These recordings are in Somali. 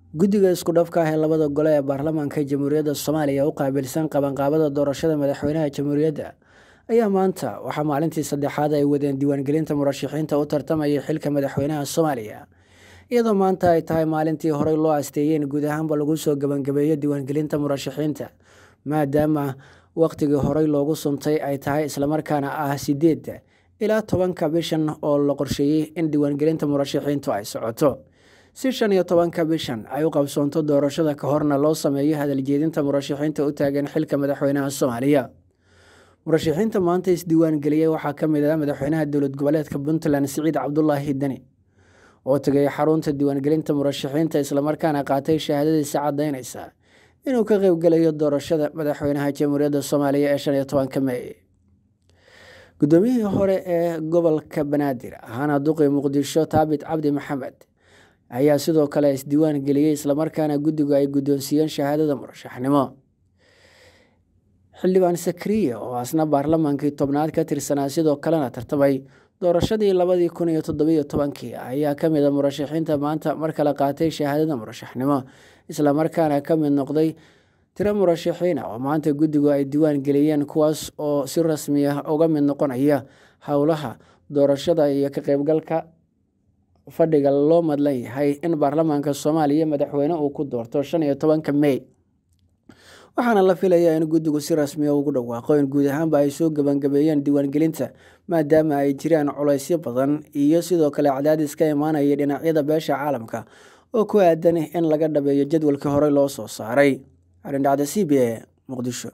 guddiga isku dhafka ah ee labada gole ee baarlamaanka jamhuuriyadda soomaaliya u qaabilsan qabanqaabada doorashada madaxweynaha jamhuuriyadda ayaa maanta waxaa maalintii saddexaad ay wadeen diiwaangelinta murashaxiinta u tartamaya xilka madaxweynaha soomaaliya iyadoo maanta ay tahay maalintii horey loo asteeyey in guud ahaanba lagu soo gebangabeeyo diiwaangelinta murashaxiinta maadaama wakhtigii horey loogu suntay ay tahay islamarkaana ah sideedda ilaa tobanka bishan oo la qorsheeyey in diiwaangelinta murashaxiintu ay socoto si shan iyo tobanka bishan ay u qabsoonto doorashada ka horna loo sameeyo hadaljeedinta murashaxiinta u taagan xilka madaxweynaha soomaaliya murashaxiinta maanta isdiiwaangeliyey waxaa ka mid ah madaxweynaha dowlad goboleedka puntland siciid cabdulaahi deni oo tegay xarunta diiwaangelinta murashaxiinta islamarkaana qaatay shahaadadiisa caddaynaysa inuu ka qeybgelayo doorashada madaxweynaha jamhuuriyadda soomaaliya ee shan iyo tobanka mey guddoomiyihii hore ee gobolka banaadir ahaana duqi muqdisho taabit cabdi maxamed ayaa sidoo kale isdiiwaan geliyey islamarkaana guddigu ay guddoonsiiyeen shahaadada murashaxnimo xildhibaan sakriya oo asna baarlamaankii tobnaad ka tirsanaa sidoo kalena tartamay doorashadii labadii kun iyo toddobiyo tobankii ayaa ka mid a murashaxiinta maanta mar kale qaatay shahaadada murashaxnimo islamarkaana ka mid noqday tiro murashaxiina oo maanta guddigu ay diiwaan geliyeen kuwaas oo si rasmi ah uga mid noqonaya howlaha doorashada iyo ka qeybgalka fadhiga loo madlan yahay in baarlamaanka soomaaliya madaxweyne uu ku doorto shan iyo tobanka mey waxaana la filayaa in guddigu si rasmiya ugu dhawaaqo in guud ahaanba ay soo gebangabeeyeen diiwaangelinta maadaama ay jiraan culaysyo badan iyo sidoo kale cadaadis ka imaanaya dhinacyada beesha caalamka oo ku aadan in laga dhabeeyo jadwalkii horey loo soo saaray arindhacda c b e muqdisho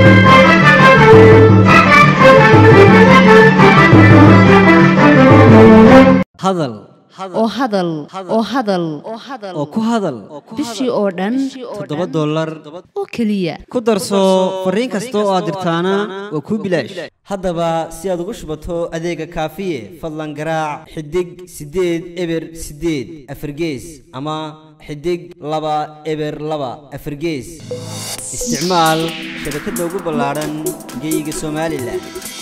hadal oo hadal oo hadal oo ku hadal bishii oo dhan toddoba dollar oo keliya ku darso fariin kasta oo aad dirtaana waa kuu bilaash haddaba si aad ugu shubato adeega kaafiye fadlan garaac xidig siddeed eber siddeed afargees ama xidig laba eber laba afargees isticmaal shabakadda ugu ballaadhan geyga somalilan